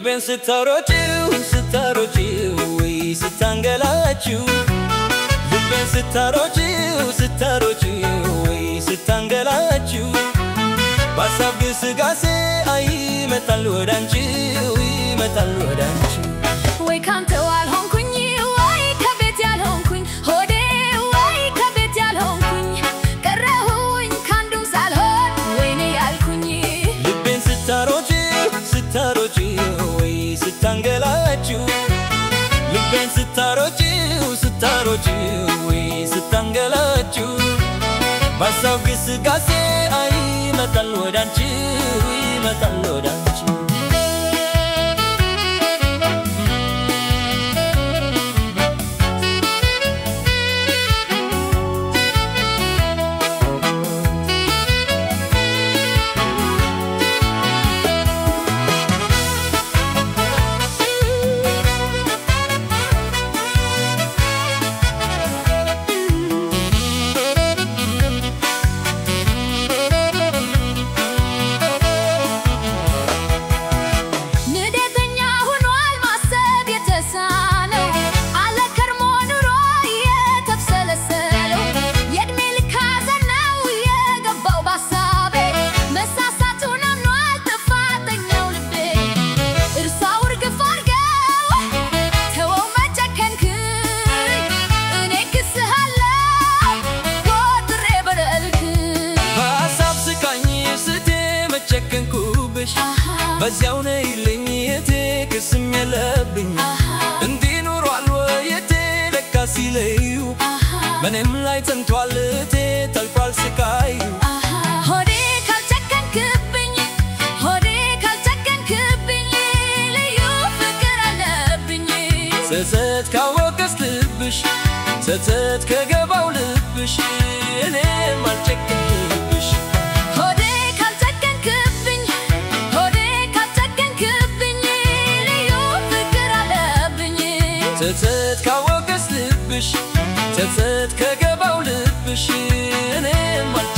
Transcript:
ልቤን ስታሮጪው ስታሮጪው ወይ ስታንገላችው ልቤን ስታሮጪው ስታሮጪው ወይ ስታንገላችው በሀሳብ ግስጋሴ አይ ይመጣል ወዳንቺው ይመጣል ወዳንቺው ወይ ካንተው አልሆንኩኝ ወይ ከቤት ያልሆንኩኝ ሆዴ ወይ ከቤት ያልሆንኩኝ ቀረሁኝ ካንዱም ሳልሆን ወይኔ ያልኩኝ ልቤን ስታሮጪው ስታሮጪው ወይ ስታንገላችው ልቤን ስታሮጪው ስታሮጪው ወይ ስታንገላችው በሀሳብ ግስጋሴ አይ ይመጣል ወዳንቺው ይመጣል ወዳንቺው ንዴተኛ ሆኗል ማሰብ የተሳነው አለ ከርሞ ኑሮ የተብሰለሰለው የእድሜ ልክ ሐዘን ነው የገባው ባሳቤ መሳሳቱን አምኗል ጥፋተኛው ልቤ እርሳው እርግፍ አድርገው ተወው መጨከንክኝ እኔ ክስሃለው ቆጥሬ በደልክኝ በሀሳብ ስቃኝ ስቴ መጨከንኩብሽ በዚያው ነይልኝ የቴ ክስም የለብኝ እንዲህ ኑሯል ወየቴ ለካ ሲለዩ በእኔም ላይ ጸንቷል እቴ ተልቋል ስቃዩ ሆዴ ካልጨከንክብኝ ሆዴ ካልጨከንክብኝ ልዩ ፍቅር አለብኝ ጸጸት ካወቀስ ልብሽ ጸጸት ከገባው ልብሽ እኔም አልጨክንብሽ ሆዴ ካልጨከንክብኝ ሆዴ ካልጨከንክብኝ ልዩ ፍቅር አለብኝ ጸጸት ካወቀስ ልብሽ ጸጸት ከገባው ልብሽ እኔም አልጨክንብሽ